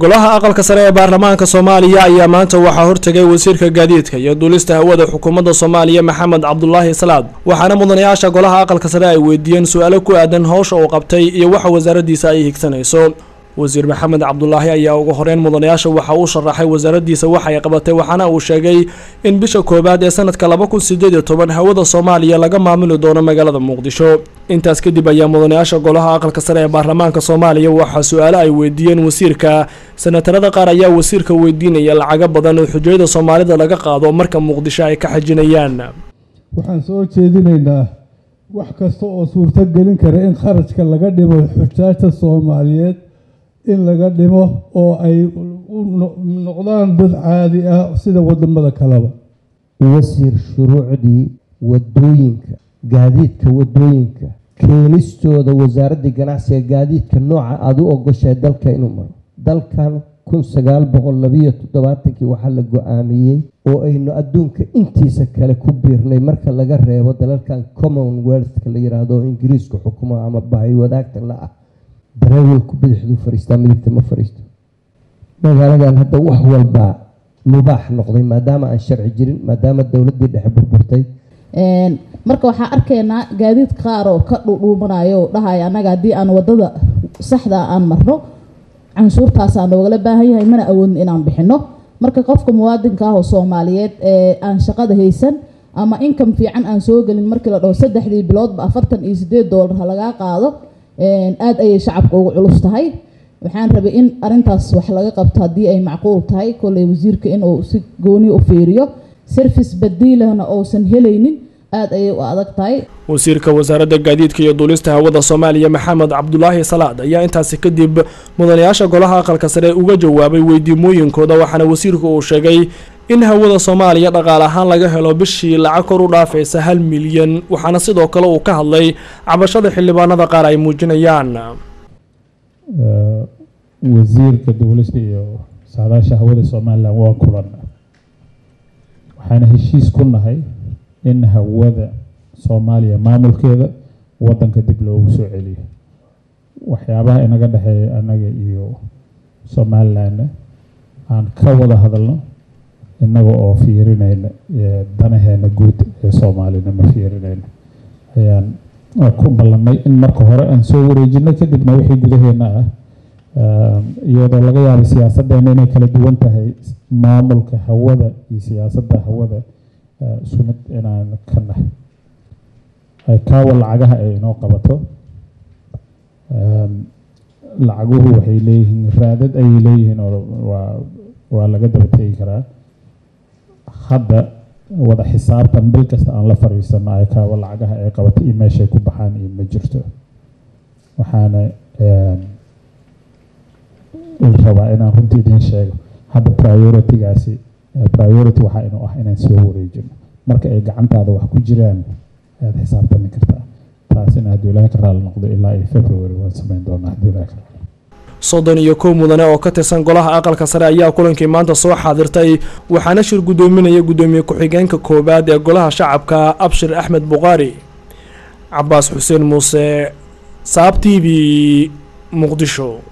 golaha aqalka sare ee baarlamaanka soomaaliya ayaa maanta waxaa hortegay wasiirka gaadiidka iyo duulista hawada xukuumadda soomaaliya maxamed cabdulaahi salaad waxaana mudanayaasha golaha aqalka sare ay weydiiyeen su-aalo ku aadan howsha uu qabtay iyo waxa wasaaraddiisa ay higsanayso wasiir maxamed cabdulaahi ayaa ugu horeyn mudanayaasha waxa uu sharaxay wasaaraddiisa waxay qabatay waxaana uu sheegay in bisha koowaad ee sanadka laba kun sideed iyo toban hawada soomaaliya laga maamuli doono magaalada muqdisho intaas kadib ayaa mudanayaasha golaha aqalka sare ee baarlamaanka soomaaliya waxaa su-aalo ay weydiiyeen wasiirka senatarada qaar ayaa wasiirka weydiinaya lacago badan oo xujayada soomaalida laga qaado marka muqdisho ay ka xajinayaan waxaan soo jeedinaynaa wax kasta oo suurto gelin kara in kharashka laga dhimo xujaajta soomaaliyeed in laga dhimo oo ay u noqdaan dad caadi ah sida wadamada kaleba wasiir shuruucdii wadooyinka gaadiidka wadooyinka keenistooda wasaaradda ganacsiga gaadiidka nooca aada u ogoshahay dalka inuu maro dalkan kun sagaal boqol labiyo toddobaatankii waxaa la go-aamiyey oo aynu adduunka intiisa kale ku biirnay marka laga reebo dalalkan commonwealthka la yiraahdo oo ingiriisku xukumo ama bahay wadaagta la ah darawalku bidixduu fariistaa midigta ma fariisto magaaladan hadda wax walbaa mubaax noqday maadaama aan sharci jirin maadaama dowladdii dhexe burburtay marka waxaa arkaynaa gaadiid qaar oo ka dhuudhuumanayo oo dhahaya annaga haddii aan wadada saxda aan marno canshuurtaasaa noogala baahan yahay mana awoodin inaan bixino marka qofka muwaadinka ah oo soomaaliyeed ee aan shaqada haysan ama income fiican aan soo gelin markii la dhaho saddexdii biloodba afartan iyo sideed doolar ha lagaa qaado aada ayay shacabka ugu culus tahay waxaan rabay in arintaas wax laga qabto haddii ay macquul tahay kolley wasiirka inuu si gooni u fiiriyo service badiilahna uusan helaynin aada ayay u adag tahay wasiirka wasaaradda gaadiidka iyo duulista hawada soomaaliya maxamed cabdulaahi salaad ayaa intaasi kadib mudanayaasha golaha aqalka sare uga jawaabay weydiimooyinkooda waxaana wasiirku uu sheegay in hawada soomaaliya dhaqaal ahaan laga helo bishii lacag kor u dhaafaysa hal milyan waxaana sidoo kale uu ka hadlay cabashada xildhibaanada qaar ay muujinayaan wasiirka duulista iyo saadaasha hawada somalilan waa kulan waxaana heshiis ku nahay in hawada soomaaliya maamulkeeda wadanka dib loogu soo celiyo waxyaabaha inaga dhexeeya anaga iyo somalilanna aan ka wada hadalno innaga oo fiirinayna danaheena guud ee soomaalina ma fiirinayna ayaan ku ballanay in marka hore aan soo wareejino kadibna wixii gudaheena ah iyadoo laga yaabay siyaasaddeena inay kala duwan tahay maamulka hawada iyo siyaasadda hawada isku mid inaan ka nahay kaawa lacagaha ay inoo qabato lacaguhu waxay leeyihiin raadad ayay leeyihiin oo waa waa laga daba tegi karaa hadda wada xisaabtan bil kasta aan la fariisano ay kaawa lacagaha ay qabato iyo meeshay ku baxaan iyo ma jirto waxaana rabaa inaan runtii idiin sheego hadda priority-gaasi priority waxaa inuu ah inaan soo wareejino marka ay gacantaada wax ku jiraan ayaad xisaabtami kartaa taasina hadduu ilaahay ka raali noqdo ilaa iyo february waan samayn doonaa hadduu ilaahay ka raali soddon iyo kow mudane oo ka tirsan golaha aqalka sare ayaa kulankii maanta soo xaadirtay waxaana shir guddoominaya guddoomiye ku-xigeenka koowaad ee golaha shacabka abshir axmed buqaari cabaas xuseen muuse saab t v muqdisho